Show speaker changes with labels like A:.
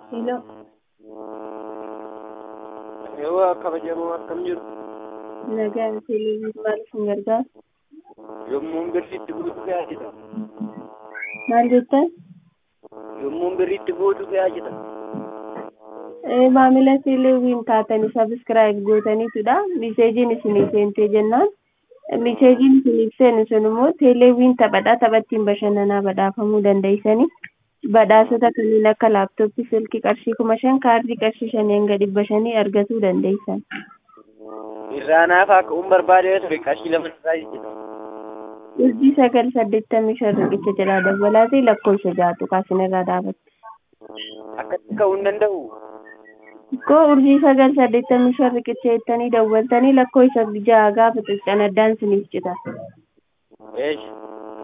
A: Hello.
B: Yoo kabajamoo akkam jiru
A: Nagaan televezyiinii maaliif hin gargaaru?
B: yommuun birriitti guutu gahaa jira.
A: Maal jettan?
B: Yommuun birriitti guutu gahaa jira.
A: Eh, maamila televezyiinii taatanii sabiskiraayib gootaniitudha. Miseejiin isinii seentee jennaan. Miseejiin isiniif seenu sun immoo televezyiinii taphadhaa taphattiin bashannanaa badhaafamuu dandeessanii. Badhaasota kanneen akka laaptooppii, silkii qarshii kuma shan, kaardii qarshii shanii hanga dhibba shanii argachuu dandeessan.
B: Irraanaaf akka uun barbaadee ture qarshii lama irraa jira.
A: Urjii sagal saddeettamii shan riqicha jalaa dabalaatee lakkoofsa jaatu kaasin irraa dhaabatti.
B: Akkatti ka'uu hin danda'u.
A: Koo urjii sagal saddeettamii shan riqicha jettanii dawwaltanii lakkoofsa ja'a gaafa xixxan addaan isiniif cita.
B: Eesh